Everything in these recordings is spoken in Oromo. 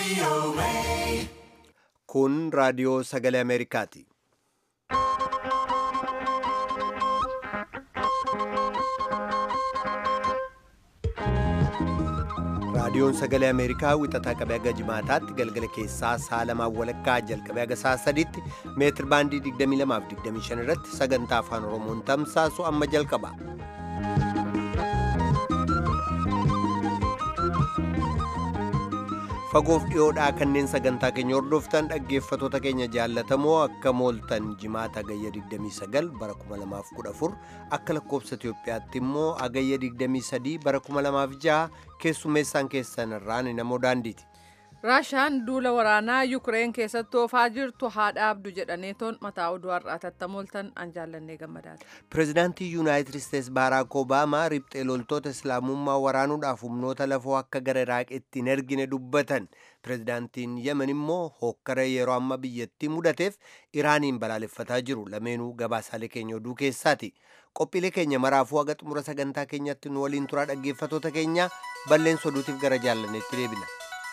Kun raadiyoo sagalee Ameerikaati. Raadiyoon sagalee Ameerikaa wixataa qabee haga jimaataatti galgala keessaa sa'a lamaan walakkaa jalqabee haga sa'a sadiitti meetir baandii 22 fi 25 irratti sagantaa afaan Oromoon tamsaasu amma jalqaba. Fagoof dhiyoodhaa kanneen sagantaa keenya hordoftan dhaggeeffatoota keenya jaallatamoo akka mooltan jimaata agayya 29 bara 2014 akka lakkoobsa Itoophiyaatti immoo agayya 23 bara 2006 keessummeessaan keessan irraan namoo daandiiti. raashaan duula waraanaa yukireen keessatti oofaa jirtu haa dhaabdu jedhaneetoon mataa oduu har'aa tattamooltan an jaallannee gammadaati. Pireezidaantii Yuunaayitid Isteets Baaraak Obaamaa riphxee loltoota Islaamummaa waraanuudhaaf humnoota lafoo akka gara Iraaqitti hin ergine dubbatan. Pireezidaantiin Yemen immoo hokkara yeroo amma biyyattii mudateef Iraaniin balaaleffataa jiru. Lameenuu gabaasaalee keenya oduu keessaati. Qophiilee keenya maraafuu haga xumura sagantaa keenyatti nu waliin turaa dhaggeeffatoota keenya balleessa oduutiif gara jaallanneetti deebina.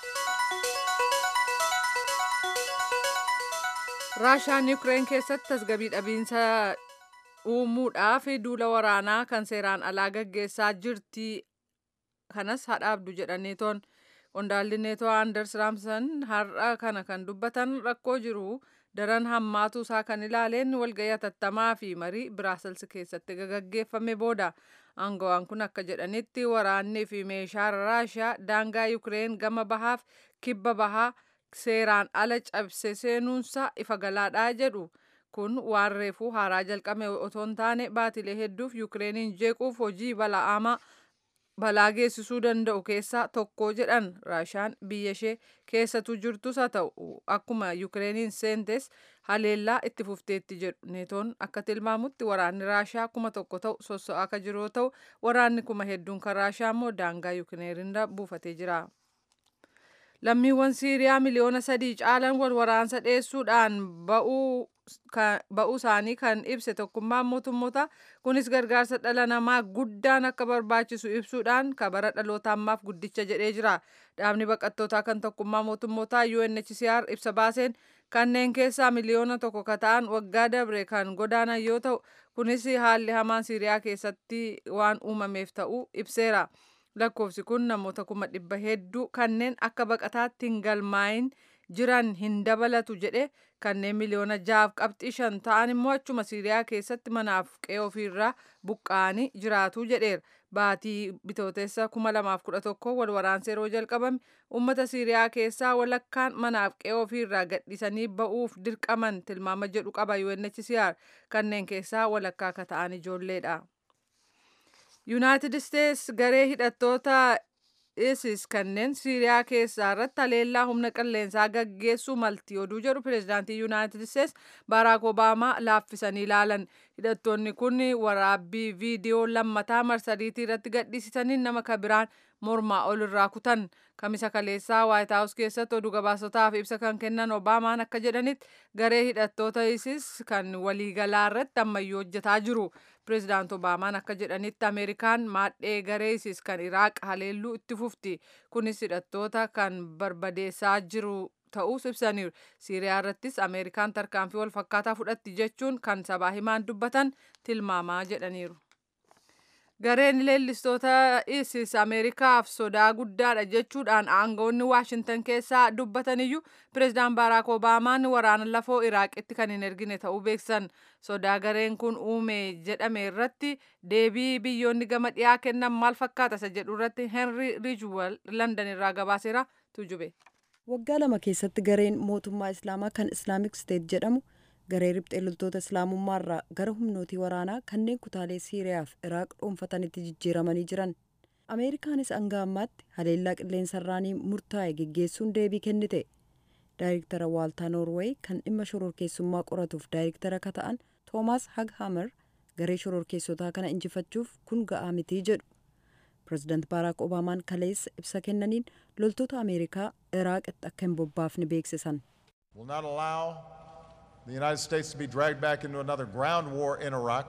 raashaan yukireen keessatti tasgabii dhabiinsa uumuudhaaf duula waraanaa kan seeraan alaa gaggeessaa jirti kanas haa dhaabdu jedhaneetoon qondaalli neetoo aanders raamsan har'a kana kan dubbatan rakkoo jiru daran hammaatu isaa kan ilaaleen walgayii hatattamaa fi marii biraasels keessatti gaggeeffame booda aangawaan kun akka jedhanitti waraannii fi meeshaa raashaa daangaa yukireen gama bahaaf kibba bahaa seeraan ala cabse seenuunsa ifa galaadhaa jedhu kun waan reefuu haaraa jalqabe otoo hin taane baatilee hedduuf yukireeniin jeequuf hojii bala'amaa balaa geessisuu danda'u keessaa tokko jedhan raashaan biyya ishee keessatu jirtus haa ta'u akkuma yukireeniin seentes haleellaa itti fufteetti jedhu neetoon akka tilmaamutti waraanni raashaa kuma tokko ta'u sosso'aa akka jiru yoo ta'u waraanni kuma hedduun kan raashaa immoo daangaa yukireeniirra buufatee jira. lammiiwwan siiriyaa miliyoona sadii caalan wal waraansa dheessuudhaan ba'uu isaanii kan ibse tokkummaan mootummoota kunis gargaarsa dhala namaa guddaan akka barbaachisu ibsuudhaan kabara dhaloota ammaaf guddicha jedhee jira dhaabni baqattootaa kan tokkummaa mootummootaa UNHCR ibsa baaseen kanneen keessaa miliyoona tokko ka ta'an waggaa dabre kan godaanan yoo ta'u kunis haalli hamaan siiriyaa keessatti waan uumameef ta'uu ibseera. lakkoofsi kun namoota kuma dhibba hedduu kanneen akka baqataatti hin galmaayin jiran hin dabalatu jedhe kanneen miliyoona jaaf qabxii shan ta'an immoo achuma siiriyaa keessatti manaaf qe'ee ofiirraa buqqa'anii jiraatu jedheera baatii bitootessa kuma lamaaf kudha tokko wal waraansa yeroo jalqabame ummata siiriyaa keessaa walakkaan manaaf qe'ee ofiirraa gadhiisanii ba'uuf dirqaman tilmaama jedhu qaba UNHCR kanneen keessaa walakkaa akka ta'an ijoolleedha. yuunaayitid isteets garee hidhattoota isis kanneen siiriyaa keessaa irratti haleellaa humna qilleensaa gaggeessuu malti oduu jedhu pireezidaantii yuunaayitid isteets baaraak obaamaa laaffisanii ilaalan hidhattoonni kun waraabbii viidiyoo lammataa marsariitii irratti gadhiisisanii nama kabiraan mormaa ol irraa kutan kamisa kaleessaa waayit haawus keessatti oduu gabaasotaaf ibsa kan kennan obaamaan akka jedhanitti garee hidhattoota isis kan waliigalaa irratti ammayyuu hojjetaa jiru pireezidaant obaamaan akka jedhanitti ameerikaan maadhee garee isis kan iraaq haleelluu itti fufti kunis hidhattoota kan barbadeessaa jiru ta'uus ibsaniiru siiriyaa irrattis ameerikaan tarkaanfii wal fakkaataa fudhatti jechuun kan sabaa himaan dubbatan tilmaamaa jedhaniiru. gareen leellistoota isis ameerikaaf sodaa guddaadha jechuudhaan aangawoonni waashintan keessaa dubbataniyyuu pireezidaan baaraak obaamaan waraana lafoo iraaqitti kan hin ergine ta'uu beeksan sodaa gareen kun uume jedhame irratti deebii biyyoonni gama dhiyaa kennan maal fakkaata isa jedhu irratti henry rijwal landan irraa gabaaseera tujube. waggaa lama keessatti gareen mootummaa islaamaa kan islaamik steet jedhamu garee riphxee loltoota islaamummaarraa gara humnootii waraanaa kanneen kutaalee siiriyaa fi iraaq dhuunfatanitti jijjiiramanii jiran ameerikaanis hanga ammaatti haleellaa qilleensarraanii murtaa'e geggeessuun deebii kennite daayirektara waaltaa noorweey kan dhimma shororkeessummaa qoratuuf daayirektara akka ta'an toomaas haghamer garee shororkeessotaa kana injifachuuf kun ga'aa mitii jedhu pireezidaant baaraak obaamaan kaleessa ibsa kennaniin loltoota ameerikaa iraaqitti akka hin bobbaafne beeksisan. the United States to be dragged back into another ground war in Iraq.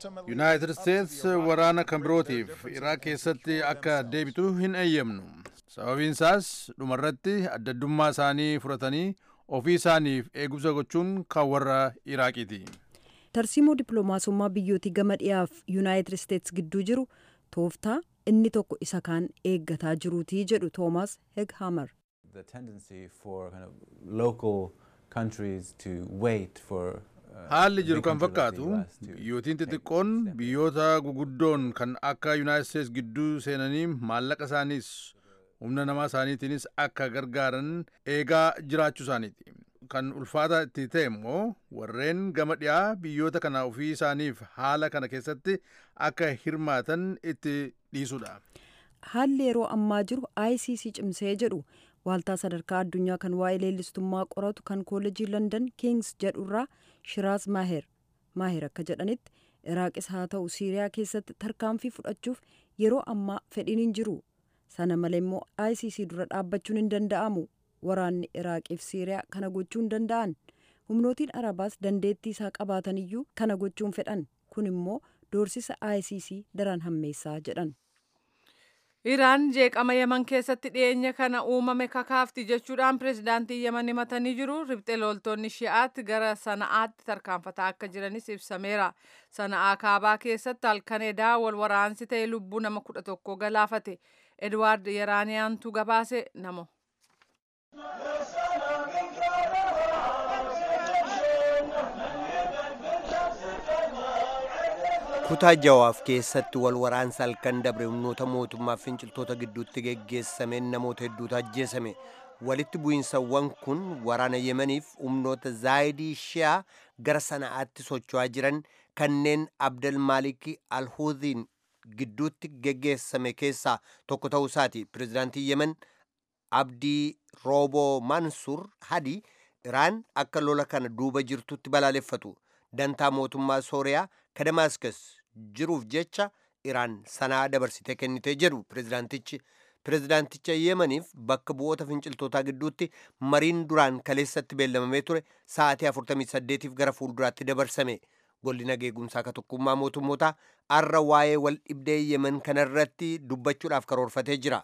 yuunaayitid isteets waraana kan birootiif iraaq keessatti akka deebitu hin eeyyamnu sababiin isaas dhumarratti addaddummaa isaanii furatanii ofii isaaniif eegumsa gochuun kan warra iraaqiiti. tarsiimoo dippiloomaasummaa biyyootii gama dhiyaaf yuunaayitid isteetsi gidduu jiru tooftaa inni tokko isa kaan eeggataa jiruutii jedhu toomaas heghamer. the tendency for kind of local countries to wait for haalli jiru kan fakkaatu biyyootiin xixiqqoon biyyoota guguddoon kan akka yuunaayitid isteetsi gidduu seenanii maallaqa isaaniis humna namaa isaaniitiinis akka gargaaran eegaa jiraachuu isaaniiti kan ulfaata itti ta'e immoo warreen gama dhiyaa biyyoota kana ofii isaaniif haala kana keessatti akka hirmaatan itti dhiisudha. haalli yeroo ammaa jiru icc cimsee jedhu waaltaa sadarkaa addunyaa kan waa'ee leellistummaa qoratu kan koollejii london kings jedhurraa shiraas maaher maaher akka jedhanitti iraaqis haa ta'u siiriyaa keessatti tarkaanfii fudhachuuf yeroo ammaa fedhiin hin jiru sana malee immoo icc dura dhaabbachuun hin danda'amu waraanni iraaqiif siiriyaa kana gochuu hin danda'an humnootiin arabaas dandeettii isaa qabaatan iyyuu kana gochuun fedhan kun immoo doorsisa icc daran hammeessaa jedhan. Iraan jeeqama Yemen keessatti dhiyeenya kana uumame kakaafti jechuudhaan pirezidaantii Yemen himatanii jiru. Ribxe loltoonni shi'aatti gara sana'aatti tarkaanfataa akka jiranis ibsameera. Sana'aa kaabaa keessatti halkan edaa wal waraansi ta'e lubbuu nama kudha tokko galaafate. Edwaard Yeraaniyaantu gabaase namo. kutaa jawaaf keessatti wal waraansa halkan dabre humnoota mootummaa finciltoota gidduutti geggeessameen namoota hedduutu ajjeesame walitti bu'iinsawwan kun waraana yemaniif humnoota zaayidii shiyaa gara sana'aatti socho'aa jiran kanneen abdel maalik alhuudhiin gidduutti geggeessame keessaa tokko ta'uu isaati pirezidaantii yemen abdii rooboo mansur hadi iraan akka lola kana duuba jirtutti balaaleffatu dantaa mootummaa sooriyaa ka damaaskas jiruuf jecha iraan sanaa dabarsitee kennitee jedhu pirezidaantichi pirezidaanticha yemaniif bakka bu'oota finciltootaa gidduutti mariin duraan kaleessatti beellamamee ture sa'aatii 48f gara fuulduraatti dabarsame golli nageegumsaa ka tokkummaa mootummootaa arra waa'ee wal dhibdee yemen kanarratti dubbachuudhaaf karoorfatee jira.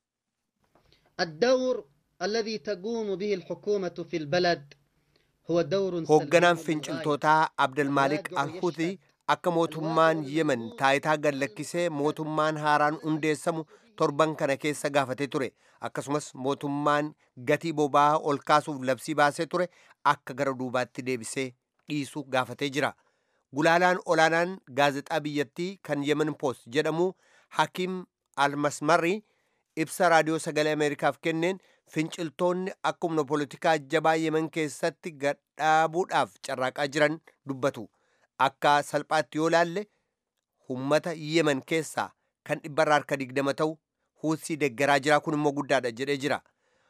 الدور الذي تقوم به الحكومة في البلد هو دور hoogganaan finciltootaa abdelmaalik alhuuthi akka mootummaan yemen taayitaa gallakkisee mootummaan haaraan hundeessamu torban kana keessa gaafatee ture akkasumas mootummaan gatii boba'aa ol kaasuuf labsii baasee ture akka gara duubaatti deebisee dhiisu gaafatee jira gulaalaan olaanaan gaazexaa biyyattii kan yemen post jedhamu hakiim almasmarri ibsa raadiyoo sagalee ameerikaaf kenneen finciltoonni akka humna poolitikaa jabaa yemen keessatti gadhaabuudhaaf carraaqaa jiran dubbatu akka salphaatti yoo laalle ummata yemen keessaa kan dhibbarraa harka digdama ta'u huusii deggaraa jira kun immoo guddaadha jedhee jira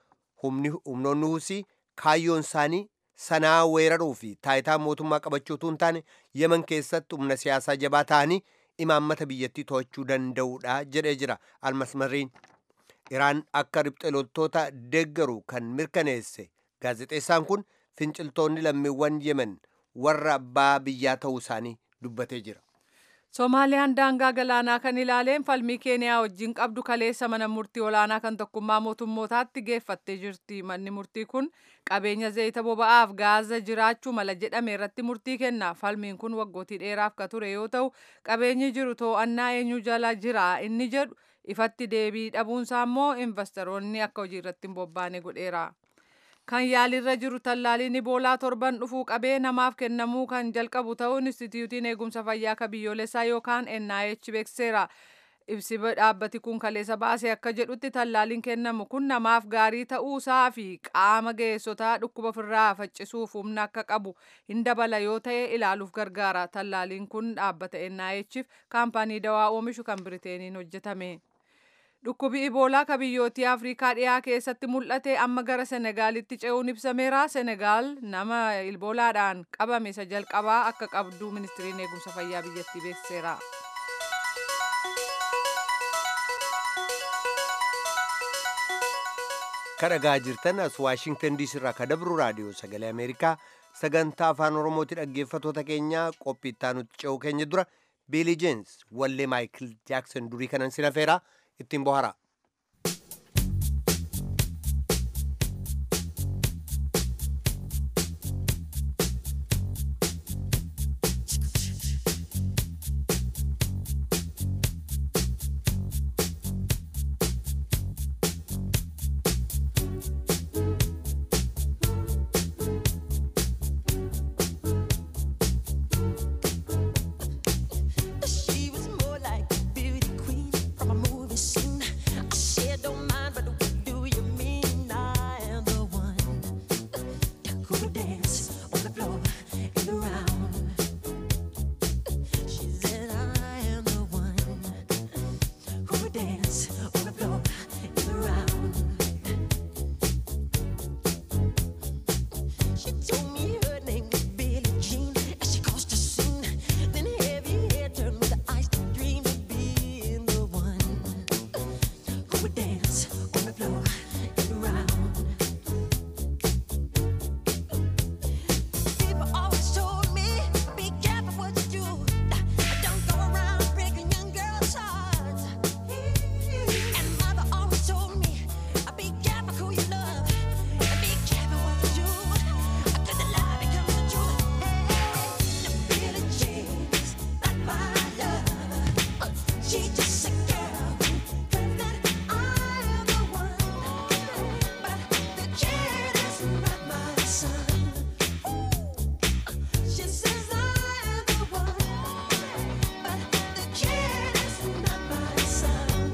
humnoonni huusii kaayyoon isaanii sanaa weeraruu fi taayitaa mootummaa qabachuutu hin taane yemen keessatti humna siyaasaa jabaa ta'anii imaammata biyyattii to'achuu danda'uudha jedhee jira almasmariin iraan akka ribxe loltoota deeggaru kan mirkaneesse gaazexeessaan kun finciltoonni lammiiwwan yemen warra abbaa biyyaa ta'uu isaanii dubbatee jira. Soomaaliyaan daangaa galaanaa kan ilaaleen falmii keeniyaa wajjin qabdu kaleessa mana murtii olaanaa kan tokkummaa mootummootaatti geeffattee jirti. Manni murtii kun qabeenya zayita boba'aaf gaaza jiraachuu mala jedhame irratti murtii kenna. Falmiin kun waggootii dheeraaf ka ture yoo ta'u qabeenyi jiru to'annaa eenyu jala jira inni jedhu ifatti deebii dhabuunsaa immoo investoroonni akka hojii irratti hin bobbaane godheera. Kan yaalirra jiru tallaaliin iboolaa torban dhufuu qabee namaaf kennamuu kan jalqabu ta'uu Inistitiyuutiin Eegumsa Fayyaa ka biyyoolessaa yookaan NIH beekseera. Ibsi dhaabbati kun kaleessa baasee akka jedhutti tallaaliin kennamu kun namaaf gaarii ta'uusaa fi qaama ga'eessotaa dhukkuba ofirraa faccisuuf humna akka qabu hin dabala yoo ta'e ilaaluuf gargaara. Tallaaliin kun dhaabbata NIHf kaampaanii dawaa oomishu kan Biriteeniin hojjetame. Dhukkubi iboolaa ka biyyootii Afrikaa dhiyaa keessatti mul'ate amma gara Senegaalitti ce'uun ibsameera. Senegaal nama iboolaadhaan qabame isa jalqabaa akka qabdu ministiriin eegumsa fayyaa biyyattii beeksiseera. kadhagaa jirtan as waashingtan diisii irraa ka dabru raadiyoo sagalee ameerikaa sagantaa afaan oromooti dhaggeeffatoota keenyaa qophii itti aanutti ce'uu keenya dura biilii jeens wallee maayikil jaaksan durii kanan sinafeeraa ittiin bohara. dance on the floor and around. She said, I am the one who would dance on the floor and around. She told me her name was Billie Jean as she caused a scene. Then heavy hair turned with eyes to dream of being the one who would dance on the floor and around. People always told me, be careful what you do. Don't go around breaking young girls' hearts. And mother always told me, be careful who you love. And be careful what you do. Cause the lie becomes the truth. Hey, the Billie Jean's not my love. She just a girl who claims that I am the one. But the kid is not my son. She says I am the one, but the kid is not my son.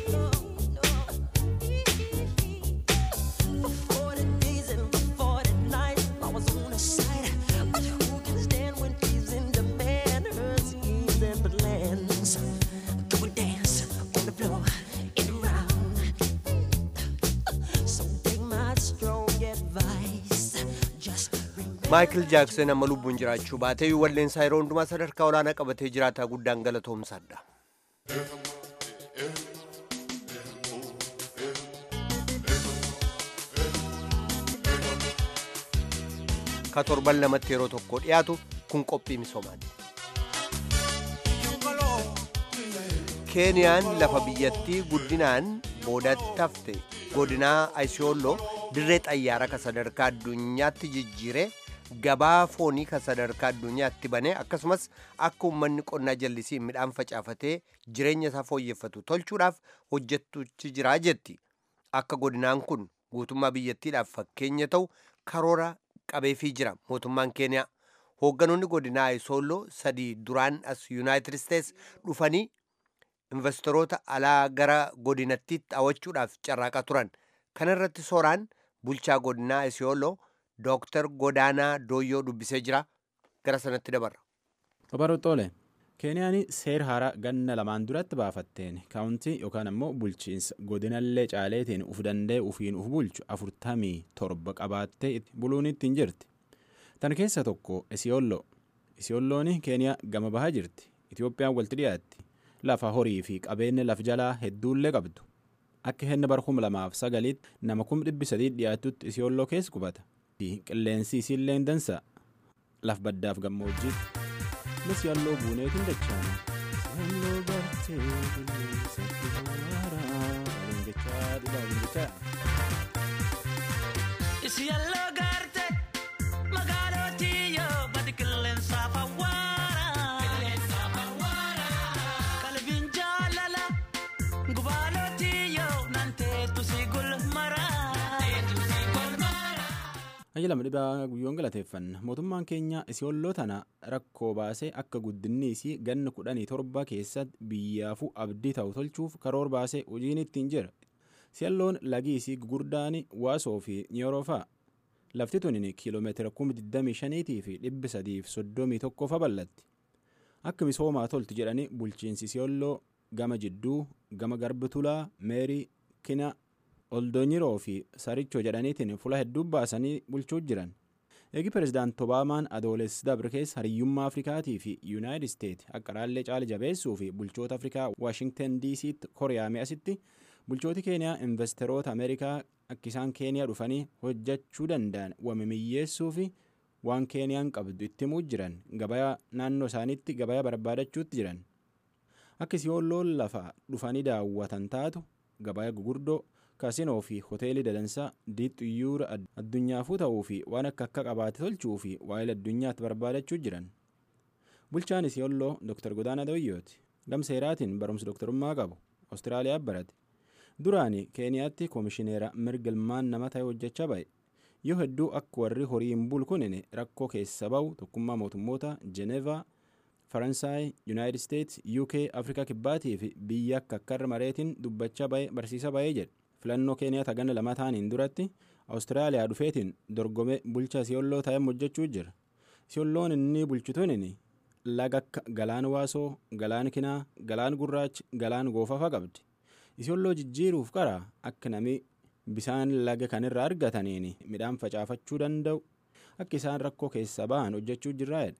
For forty days and for forty nights, I was on her side. But who can stand when she's in demand? Her schemes and plans. Go and dance on the floor and around. So take my strong advice. Just remember. maayikil jaaksan amma lubbuun jiraachuu baatee walleensaa yeroo hundumaa sadarkaa olaanaa qabatee jiraataa guddaan galatoomsaadha. ka torban lamatti yeroo tokko dhiyaatu kun qophii misoomaati. keeniyaan lafa biyyattii guddinaan boodatti hafte godinaa ayisiyooloo dirree xayyaaraa ka sadarkaa addunyaatti jijjiiree gabaa foonii ka sadarkaa addunyaatti banee akkasumas akka uummanni qonnaa jallisiin midhaan facaafatee jireenya isaa fooyyeffatu tolchuudhaaf hojjettuchi jiraa jetti akka godinaan kun guutummaa biyyattiidhaaf fakkeenya ta'u karoora qabeefii jira mootummaan keeniyaa hoogganoonni godinaa ayisiyooloo sadii duraan as yuunaayitid isteets dhufanii investoroota alaa gara godinattiitti hawwachuudhaaf carraaqaa turan kana irratti sooraan bulchaa godinaa ayisiyooloo dooktar godaanaa dooyyoo dubbisee jira gara sanatti dabarra. Babaroxoole Keeniyaan seer haaraa ganna lamaan duratti baafatteen kaawuntii yookaan ammoo bulchiinsa godinallee caaleetiin uf danda'e ufiin uf bulchu afurtamii torba qabaattee buluun ittiin jirti. Tan keessa tokko Isiyooloo. Isiyoolloon Keeniyaa gama bahaa jirti. Itiyoophiyaan walti dhiyaatti. Lafa horii fi qabeenya laf jalaa hedduullee qabdu. Akka henna bara kuma lamaaf sagaliitti nama kum dhibbi sadii dhiyaatutti Isiyooloo keessa qubata. Qilleensi isiillee hin dansa. Laf baddaaf gammoojjiitti. Mis yalloo buuneetiin dachaana. Yalloo bartee qilleensa haaraa. Waliin jechaa dhibaa waliin jechaa. Isi yalloo gaarte magaalootii yoo badi qilleensaaf awwaara. Qilleensaaf awwaara. Qalbiin jaalala gubaalootii yoo nanteetu si gulmara. Nanteetu si gulmara. Ajilama dhibaa guyyoon galateeffanna mootummaan keenya isiyolloo tana rakkoo baasee akka guddinni isii ganna kudhanii torba keessatti biyyaafuu abdii ta'u tolchuuf karoor baasee hojiin ittiin jira siyalloon lagi isii gurguddaan waasoo fi niyoroofaa lafti tunin kiiloomeetira kuma 25 fi 331 fa bal'atti akka misoomaa tolti jedhanii bulchiinsi siyolloo gama jidduu gama garbitulaa meerii kina oldonyiroo fi sarichoo jedhaniitiin fula hedduu baasanii bulchuu jiran eegi pirezidaant obaamaan adoolessi dabre keessa hariyyummaa afrikaatii fi yuunaayitid isteet akka raallee caala jabeessuu fi bulchoota afrikaa waashingtan diisiitti koriyaame asitti bulchooti keeniyaa investeroota ameerikaa akka isaan keeniyaa dhufanii hojjechuu danda'an wamimiyyeessuu fi waan keeniyaan qabdu itti himuu jiran gabayaa naannoo isaaniitti gabayaa barbaadachuutti jiran akka siyoolloon lafa dhufanii daawwatan taatu gabayaa gugurdoo kaasinoo fi hoteelii dadansaa diixxuyyuura addunyaafuu ta'uu fi waan akka akka qabaate tolchuu fi waa'ee addunyaatti barbaadachuu jiran bulchaan siyolloo dr godaana doyyooti gamseeraatiin barumsa doktorummaa qabu awustiraaliyaa barate duraani keeniyaatti koomishineera mirga ilmaan nama ta'e hojjechaa ba'e yoo hedduu akka warri horiin bulu kunin rakkoo keessa ba'u tokkummaa mootummoota jenevaa faransaay yuunaayitid isteets uk afrikaa kibbaatii fi biyya akka akkarra mareetiin dubbachaa ba'e barsiisa ba'ee jedhe filannoo keeniyaa taganna lama ta'aniin duratti awustiraaliyaa dhufeetiin dorgome bulcha siyolloo ta'ee hojjechuu jira siyolloon inni bulchituun laga akka galaan waasoo galaan kinaa galaan gurraachi galaan goofafa qabdi siyolloo jijjiiruuf qara akka nami bisaan laga kanirraa argataniin midhaan facaafachuu danda'u akka isaan rakkoo keessa ba'an hojjechuu jirraa'edha.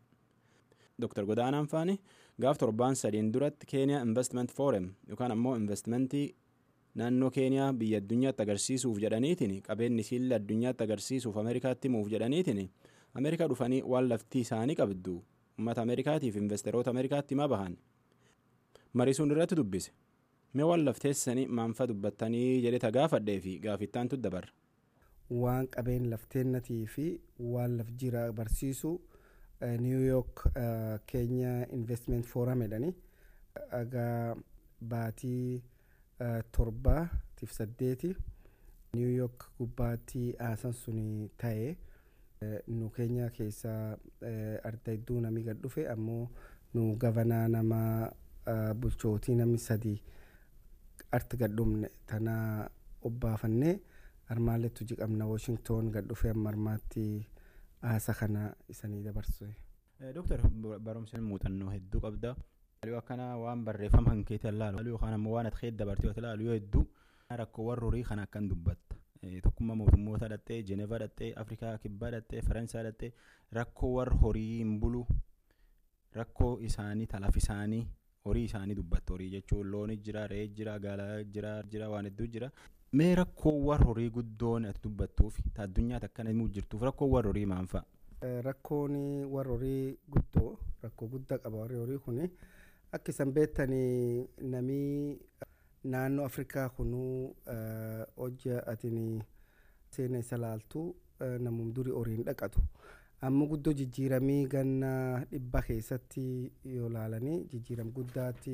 Dr. Godaanaan Faani gaaf torbaan sadiin duratti Keeniyaa Investment Forum yookaan ammoo investimentii naannoo Keeniyaa biyya addunyaatti agarsiisuuf jedhaniitiin qabeenyi siilla addunyaatti agarsiisuuf Ameerikaatti himuuf jedhaniitiin Ameerikaa dhufanii waan laftii isaanii qabdu uummata Ameerikaatiif investeroota Ameerikaatti himaa bahan. Mariisuun irratti dubbise. Mee waan lafteessanii maanfa dubbattanii jedheta gaafadhee fi gaafittaantu dabarra. waan qabeen lafteennatii fi waan laf jira barsiisu niw yook keenya investment forum jedhani agaa baatii torbaatiif saddeeti niw yook gubbaatti haasan suni ta'e nu keenya keessaa arda hedduu namni gad dhufe ammoo nu gavanaa nama bulchootii namni sadii arti gad dhumne tanaa obbaafannee armaallettu jiqabna washington gad dhufee amma armaatti haasa kana isanii dabarsu. Dooktar barumsa muuxannoo hedduu qabda. Halluu akkana waan barreeffama kan keetti ilaalu halluu yookaan ammoo waan ati keessa dabartee ilaalu yoo hedduu rakkoo warra horii kana akkan dubbatta. Tokkummaa mootummoota dhattee Jenevaa dhattee Afrikaa kibbaa dhattee Faransaa dhattee rakkoo warra horii hin bulu rakkoo isaanii talaaf isaanii horii isaanii dubbatta horii jechuun looni jira re'ee jira gaalaa jira jira waan hedduu jira. Mee rakkoo warra horii guddoon ati dubbattuuf ta addunyaatti akkana himuu jirtuuf rakkoo warra horii maal fa'a? Rakkoon warra horii guddoo rakkoo guddaa qaba warri horii kuni akka isan beektanii namii naannoo Afrikaa kunuu hojja atiin seena isa laaltu namum durii horiin dhaqatu. Amma guddoo jijjiiramii ganna dhibba keessatti yoo laalanii jijjiiram guddaatti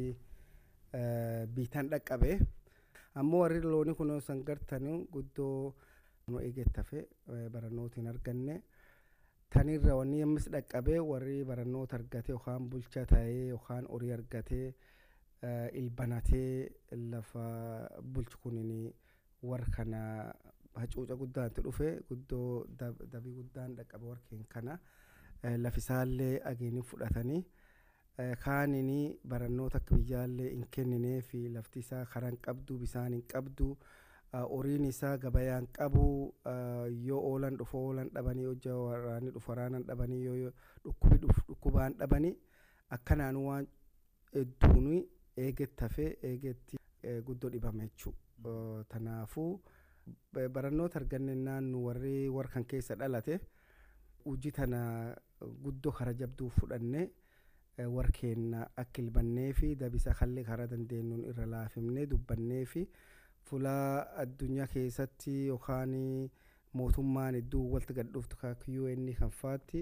biitaan dhaqqabe. ammoo warri loonii kun san gartanu guddoo nu eeggattafe barannootiin arganne tanirra wanni ammas dhaqqabee warri barannoota argate yookaan bulchaa ta'ee yookaan horii argatee ilbanatee lafa bulchu kunin warra kana hacuuca guddaanti dhufe guddoo dabii guddaan dhaqqabe warkeen kana lafisaallee ageeni fudhatanii kaanini barannoota akka biyyaallee hin kenninee fi lafti isaa karaa hin qabdu bisaan hin qabdu horiin isaa gabayaan qabu yoo oolan dhufu oolan dhabanii hojja waraanni dhufu waraanan dhabanii yoo dhukkubi dhufu dhukkubaan dhabanii akkanaan waan hedduun eegettafee eegetti guddoo dhibame jechuudha tanaafuu barannoota argannennaan nu warri warra kan keessa dhalate hojii tana guddoo kara jabduu fudhannee. warkeenna akka ilbannee fi dabisa kallee karaa dandeenyuun irra laafimnee dubbannee fi fulaa addunyaa keessatti yookaan mootummaan hedduu walitti gad dhuftu akka UN kan faatti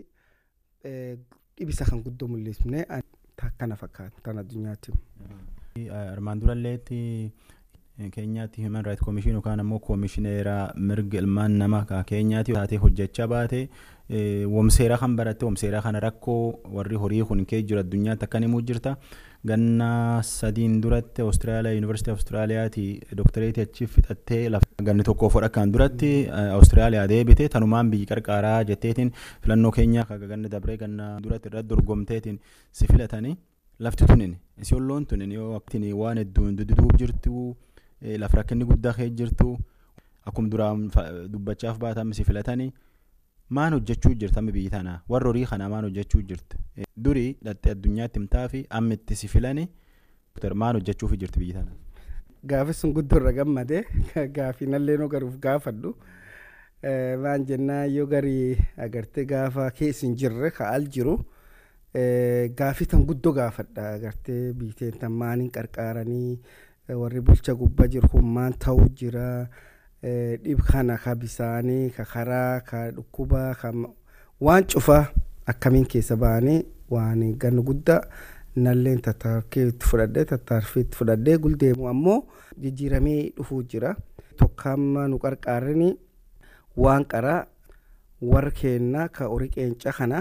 dhibisa kan guddoo mul'isne kana fakkaata tan addunyaatti. Armaan duralleetti keenyaatti human right commission yookaan ammoo koomishineera mirga ilmaan namaa keenyaatti taatee hojjechaa baate womseeraa kan baratte womseeraa kana rakkoo warri horii kun kee jiru addunyaatti akkan himuu jirta ganna sadiin duratti awustiraaliyaa yuunivarsiitii awustiraaliyaati dooktareetii achi fixattee lafa ganni tokko fodha kan duratti awustiraaliyaa deebite tanumaan biyyi qarqaaraa jetteetiin filannoo keenyaa kaga ganna dabree ganna duratti irratti dorgomteetiin si filatanii lafti tunin isiolloon tunin yoo aktiin waan hedduun dududuub jirtu lafa rakkinni guddaa kee jirtu akkuma duraan dubbachaaf baatan si filatanii maan hojjechuu jirta biyyi tana warra horii kana maan hojjechuu jirti durii dhattee addunyaatti himtaa fi amma itti si filani maan hojjechuuf jirti biyyi tana. Gaafi sun guddoo irra gammade gaafii nallee noo garuuf gaafadhu maan jennaa yoo garii agartee gaafa keessin jirre ka'al jiru gaafii tan guddoo gaafadha agartee biiteen tan maaniin qarqaaranii warri bulcha gubbaa jiru kun maan ta'uu jira. dhib kana ka bisaanii ka karaa ka dhukkubaa ka waan cufaa akkamiin keessa ba'anii waan gannu guddaa nalleen tattaarkee itti fudhadhee tattaarfii itti fudhadhee guldeemu ammoo jijjiiramee dhufuu jira tokkamma nu qarqaarini waan qaraa warra keenna ka horii qeenca kana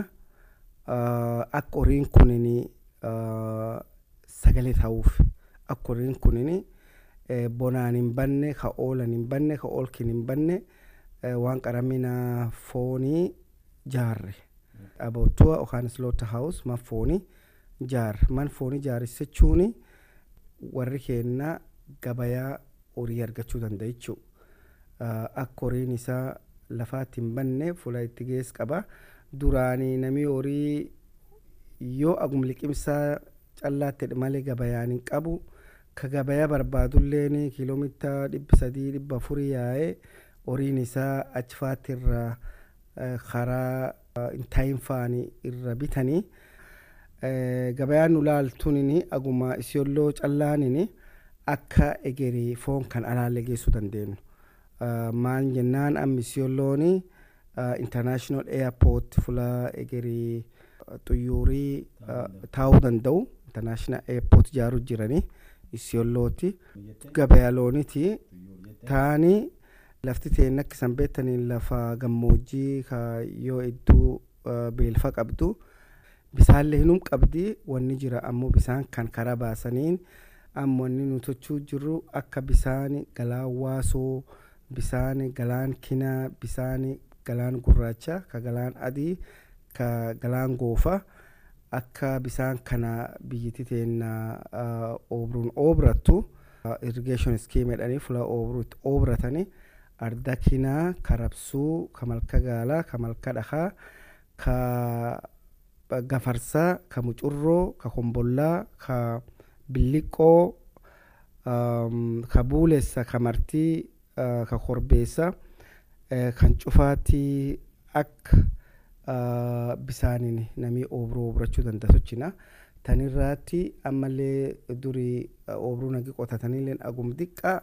akka horiin kunin sagalee ta'uuf akka horiin kunin eh, bonaan hin banne ka oolan hin banne ka oolkin hin banne eh, waan qaramina foonii jaarre abootuwa yookaan slaughter house man foonii jaarre man foonii jaarsichuuni warri keenna gabayaa horii argachuu danda'a jechuudha. Akka horiin isaa lafaatti hin banne fuula itti gees qaba. Duraanii namni horii yoo agum liqimsaa callaatti malee gabayaan hin qabu. Ka gabayaa barbaadulleen kiiloomeetira dhibba sadii dhibba afurii yaa'ee horiin isaa achi faatti irraa karaa intaayin faanii irra bitanii. Gabayaan nu laaltuun aguma isiyolloo callaaniin akka egerii foon kan alaalle geessuu dandeenyu. Maal jennaan amma isiyolloon international airport fuula egerii xuyyuurii taa'uu danda'u international airport ijaaruu jiranii isiyollooti gabayaa looniti taanii lafti teen akka isan beektaniin lafa gammoojjii yoo iddoo beelfa qabdu bisaallee hinum qabdi wanni jira ammoo bisaan kan karaa baasaniin amma wanni nu tochuu jirru akka bisaan galaan waasoo bisaan galaan kinaa bisaan galaan gurraacha ka galaan adii ka galaan goofa akka bisaan kana biyyatti teenna oobruun oobrattu irrigation scheme jedhanii fuula oobruutti oobratanii arda kinaa ka rabsuu ka malka gaalaa ka malka dhakaa ka gafarsaa ka mucurroo ka kombollaa ka billiqoo ka buulessa ka martii ka korbeessa kan cufaatti akka bisaaniin namii oobruu oobrachuu danda'a sochina tanirraatti ammallee durii oobruu nagi qotatanillee agum diqqaa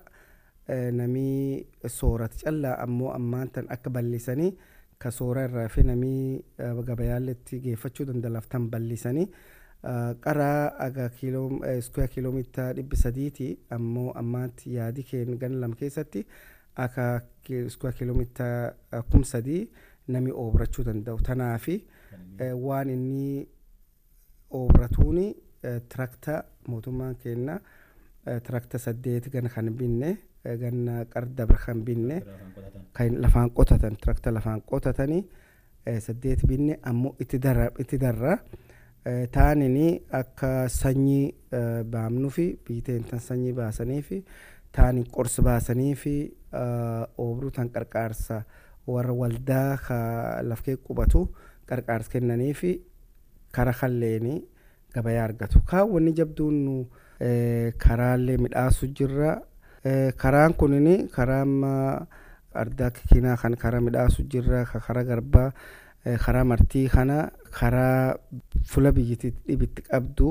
namii soorata callaa ammoo ammaan tan akka bal'isanii ka soora irraa fi namii gabayaalletti geeffachuu danda'aaf tan bal'isanii qaraa aga kiiloo iskuyaa kiiloomeetira dhibbi sadiiti ammoo ammaatti yaadi keen gan lam keessatti akka iskuyaa kiiloomeetira kum sadii nami oobrachuu danda'u tanaafi waan inni oobratuuni tirakta mootummaan kenna tirakta saddeet gan kan binne ganna qardabra kan binne kan lafaan qotatan tirakta lafaan qotatanii saddeet binne ammoo itti darra taanini akka sanyii baamnuu fi biiteen tan sanyii baasanii fi taanin qorsi baasanii fi oobruu tan qarqaarsa warra waldaa ka lafkee qubatu qarqaarsa kennanii fi kara kalleeni gabayaa argatu kaawwanni jabduun nu karaallee midhaasu jirra karaan kunini karaa amma ardaa kikinaa kan karaa midhaasu jirra ka karaa garbaa karaa martii kana karaa fula biyyatti dhibitti qabdu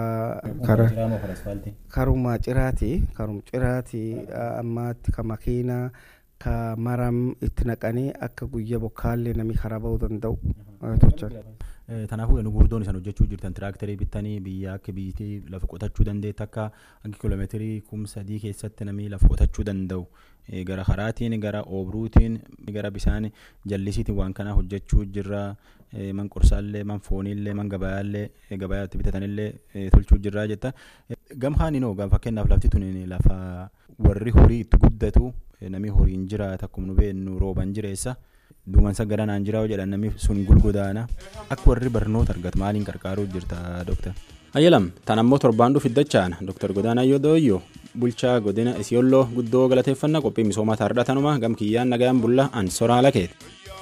karuma ciraati karum ciraati ammaatti ka makiinaa ka maram itti naqanii akka guyya bokkaallee nami karaa bahuu danda'u tochan. Kanaafuu nu gurguddoon isaan hojjechuu jirtan tiraaktarii bitanii biyya akka biyyattii lafa qotachuu dandeetti akka akka kiiloomeetirii kum sadii keessatti namni lafa qotachuu danda'u gara karaatiin gara oobruutiin gara bisaan jallisiitiin waan kana hojjechuu jirra man qorsaallee man fooniillee man gabayaallee gabayaatti bitatanillee tolchuu jirra jetta gamhaan inoo fakkeenyaaf lafti tun lafa warri horii itti guddatu namni horiin jiraata akkuma nu beennu rooban jireessa. duumansa garanaan jiraa jedhan namni sun gulgudaana akka warri barnoota argatu maaliin qarqaaruu jirta dooktar. ayyalam tan ammoo torbaan dhuuf iddachaan dooktar godaanaa yoo dooyyoo bulchaa godina isiyolloo guddoo galateeffannaa qophii misoomaa taardhatanuma gam kiyyaan nagayaan bulla an soraa lakeeti.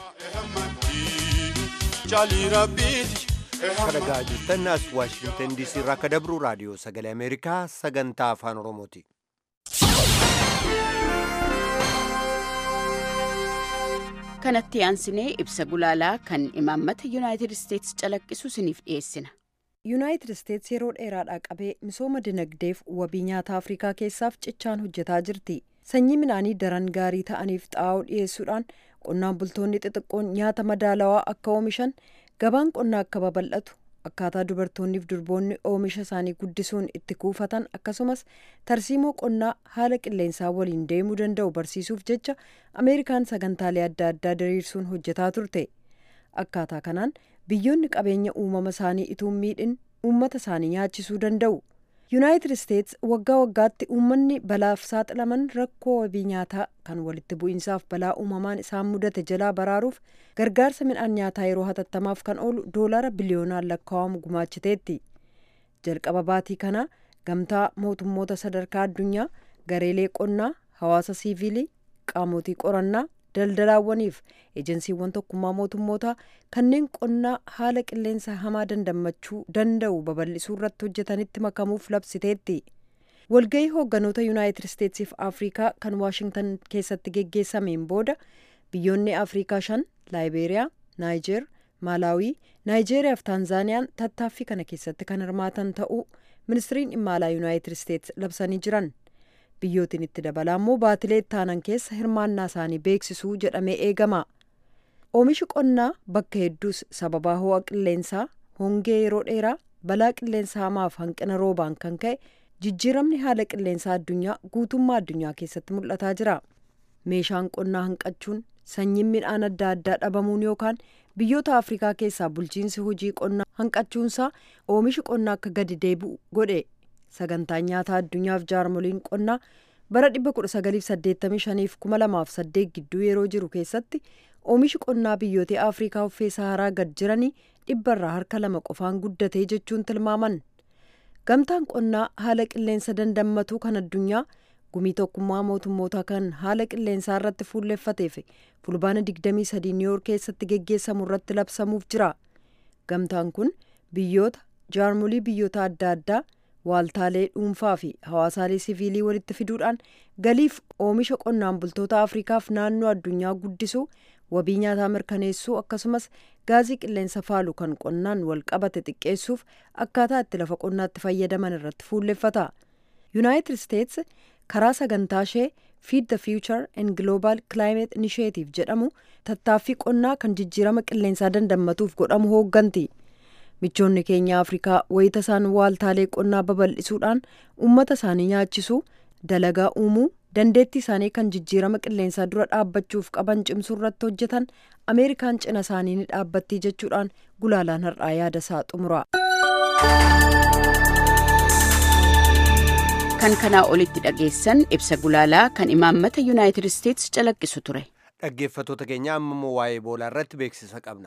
kadhagaa jirtan as waashingtan diisii irraa akka dabru raadiyoo sagalee ameerikaa sagantaa afaan oromooti. kanatti aansinee ibsa gulaalaa kan imaammata yuunaayitid isteetsi calaqqisu isiniif dhiyeessina. yuunaayitid isteetsi yeroo dheeraadhaa qabee misooma dinagdeef wabii nyaata afrikaa keessaaf cichaan hojjetaa jirti sanyii midhaanii daran gaarii ta'aniif xaa'oo dhiyeessuudhaan qonnaan bultoonni xixiqqoon nyaata madaalawaa akka oomishan gabaan qonnaa akka babal'atu akkaataa dubartoonniif durboonni oomisha isaanii guddisuun itti kuufatan akkasumas tarsiimoo qonnaa haala qilleensaa waliin deemuu danda'u barsiisuuf jecha ameerikaan sagantaalee adda addaa diriirsuun hojjetaa turte akkaataa kanaan biyyoonni qabeenya uumama isaanii ituun miidhin uummata isaanii nyaachisuu danda'u yuunaayitid isteets waggaa waggaatti uummanni balaaf saaxilaman rakkoo wabii nyaataa kan walitti bu'iinsaaf balaa uumamaan isaan mudate jalaa baraaruuf gargaarsa midhaan nyaataa yeroo hatattamaaf kan oolu doolaara biliyoonaan lakkaa'amu gumaachiteetti jalqaba baatii kana gamtaa mootummoota sadarkaa addunyaa gareelee qonnaa hawaasa siiviilii qaamotii qorannaa daldalaawwaniif ejensiiwwan tokkummaa mootummootaa kanneen qonnaa haala qilleensa hamaa dandammachuu danda'u babal'isuu irratti hojjetanitti makamuuf labsiteetti walgahii hoogganoota yuunaayitid isteetsiif afrikaa kan waashingtan keessatti geggeessameen booda biyyoonni afrikaa shan laayibeeriyaa naayijeer maalaawii naayijeeriyaa fi taanzaaniyaan tattaaffii kana keessatti kan hirmaatan ta'uu ministiriin dhimma alaa yuunaayitid isteets labsanii jiran biyyootiin itti dabalaa immoo baatilee ittaanan keessa hirmaannaa isaanii beeksisuu jedhamee eegama oomishi qonnaa bakka hedduus sababaa ho'a qilleensaa hongee yeroo dheeraa balaa qilleensa hamaaf hanqina roobaan kan ka'e jijjiiramni haala qilleensaa addunyaa guutummaa addunyaa keessatti mul'ataa jira meeshaan qonnaa hanqachuun sanyiin midhaan adda addaa dhabamuun yookaan biyyoota afrikaa keessaa bulchiinsi hojii qonnaa hanqachuunsaa oomishi qonnaa akka gadi deebi'u godhe sagantaan nyaataa addunyaaf jaarmoliin qonnaa bara 1985 fi 2008 gidduu yeroo jiru keessatti oomishi qonnaa biyyoota afrikaa uffee saharaa gad jiranii dhibbarraa harka lama qofaan guddatee jechuun tilmaaman gamtaan qonnaa haala qilleensa dandammatuu kan addunyaa gumii tokkummaa mootummoota kan haala qilleensaa irratti fuulleeffateef fulbaana 23 niiwoork keessatti geggeessamu irratti labsamuuf jira gamtaan kun biyyoota jaarmolii biyyoota adda addaa waaltaalee dhuunfaa fi hawaasaalee siviilii walitti fiduudhaan galiif oomisha qonnaan bultoota afrikaaf naannoo addunyaa guddisuu wabii nyaataa mirkaneessuu akkasumas gaazii qilleensa faalu kan qonnaan wal qabate xiqqeessuuf akkaataa itti lafa qonnaatti fayyadaman irratti fuulleffata yuunaayitid isteets karaa sagantaa ishee feed the future and global climate initiative jedhamu tattaaffii qonnaa kan jijjiirama qilleensaa dandammatuuf godhamu hoogganti michoonni keenya afrikaa wayita isaan waaltaalee qonnaa babal'isuudhaan uummata isaanii nyaachisuu dalagaa uumuu dandeettii isaanii kan jijjiirama qilleensaa dura dhaabbachuuf qaban cimsuu irratti hojjetan ameerikaan cina isaanii ni dhaabbattii jechuudhaan gulaalaan har'aa yaada isaa xumura. kan kanaa olitti dhageessan ibsa gulaalaa kan imaammata yuunaayitid isteets calaqqisu ture. dhaggeeffatoota keenya amma immoo waa'ee boolaa irratti beeksisa qabna.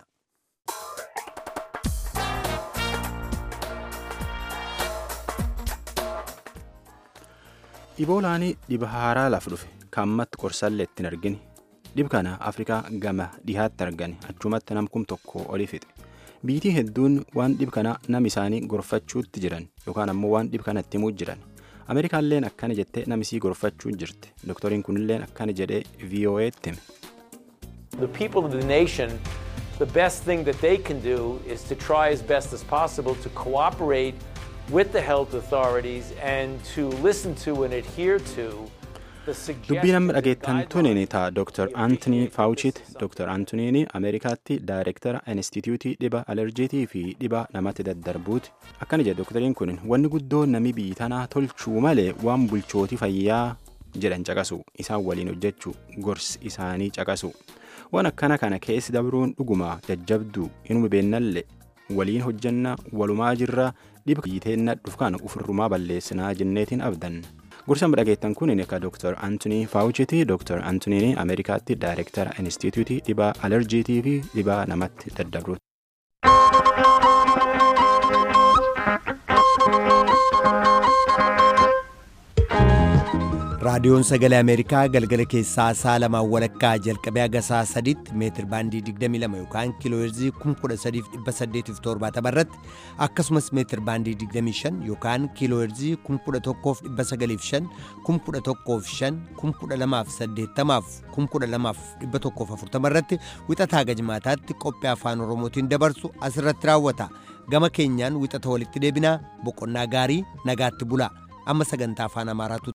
Iboolaanii dhiba haaraa laaf dhufe kaammatti qorsallee ittiin argine dhib kana afrikaa gama dhihaatti argane achumatti namkum tokko oli fixe biitii hedduun waan dhib kana nam isaanii gorfachuutti jiran yookaan ammoo waan dhib kana itti himuu jiran ameerikaalleen akkana jettee namisii gorfachuu jirti dooktoriin kunilleen akkana jedhee vo'eetti hime. The people of the nation, the best thing that they can do is to try as best as possible to cooperate with the health authorities and to listen to and adhere to dubbii nama dhageettan tuniin ta'a dr antonii faawuchiit dr antoniin ameerikaatti daayirektara instituutii dhiba alerjiitii fi dhiba namatti daddarbuuti akkana jedhe doktariin kun wanni guddoo nami biyyi tanaa tolchuu malee waan bulchootii fayyaa jedhan caqasu isaan waliin hojjechuu gorsi isaanii caqasu waan akkana kana keessi dabruun dhuguma jajjabduu inuma beennallee waliin hojjanna walumaa jirra dhiba biyyiteenna dhufkaan ufirrumaa balleessinaa jenneetiin abdan. gorsa dhageettan kun akka dr antonii faawuchiti dr antoniin ameerikaatti daayirektara instituutii dhibaa alerjiitii fi dhibaa namatti daddabruuti. raadiyoon sagalee ameerikaa galgala keessaa sa'a lamaan walakkaa jalqabee haga sa'a sadiitti meetir baandii 22 yookaan kiilooheerzii 13870 irratti akkasumas meetir baandii 25 yookaan kiilooheerzii 11905 115 12080 12140 irratti wixataa gajmaataatti qophii afaan oromootiin dabarsu asirratti raawwata gama keenyaan wixata walitti deebinaa boqonnaa gaarii nagaatti bulaa amma sagantaa afaan amaaraatu